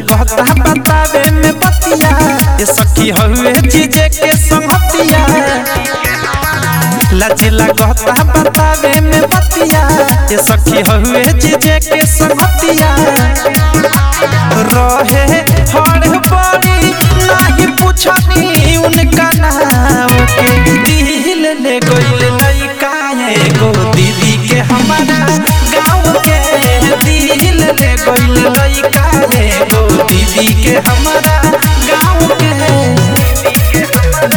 लगता बतावे में बतिया ये सखी हवे जीजे के संगतिया लाज लगता बतावे में बतिया ये सखी हवे जीजे के संगतिया रहे हर बड़ी नहीं पूछनी उनका नाम के दिल ले गइल लइका एगो दीदी के हमारा गाँव के दिल ले गइल लइका एगो दीदी के हमारा गाँव के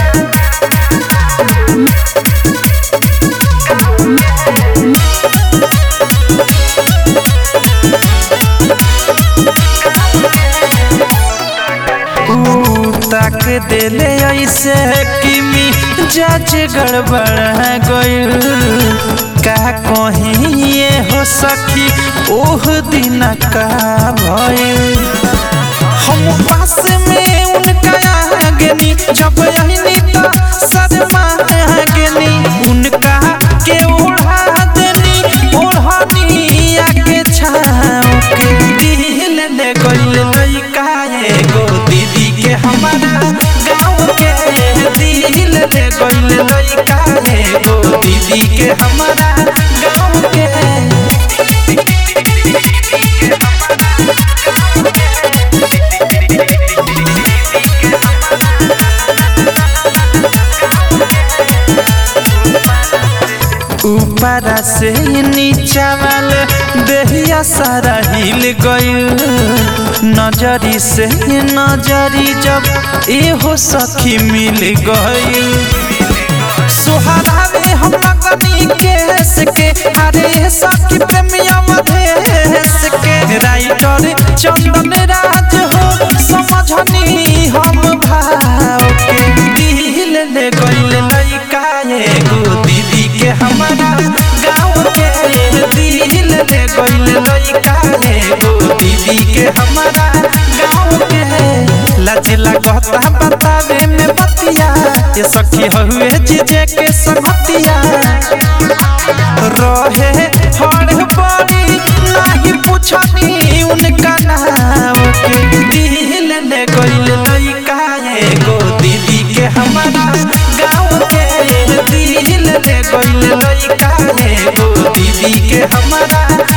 ऊ तक देले ऐसे कि मी जज गड़बड़ गइल का कहीं ये हो सकी ओह दिन का भइल हम पास में उनका आगनी जब यही तो सदमा आगनी उनका के ओढ़ा देनी ओढ़नी आके छाव के दिल ले गइल लइका एगो दीदी के हमारा गाँव के दिल ले गइल लइका एगो दीदी के हमारा गाँव के ऊपरा से नीचा वाले देहिया सारा हिल गइल नजरी से नजरी जब एहो सखी मिल गइल सोहरावे हम लगनी केस के अरे सखी प्रेमिया मधेस के राइटर चंदन राज हो समझनी हम भाव के दिल ले गइल लइका एगो दीदी के हमारा गाँव के दिल ले गइल लइका एगो दीदी के हमारा गाँव के लाज लगता बतावे में बतिया ये सखी हवे जीजे के संगतिया रहे हर बड़ी नहीं पूछनी उनका नाम के दिल ले गइल लइका एगो दीदी के हमारा गाँव के दिल ले गइल लइका एगो दीदी के हमारा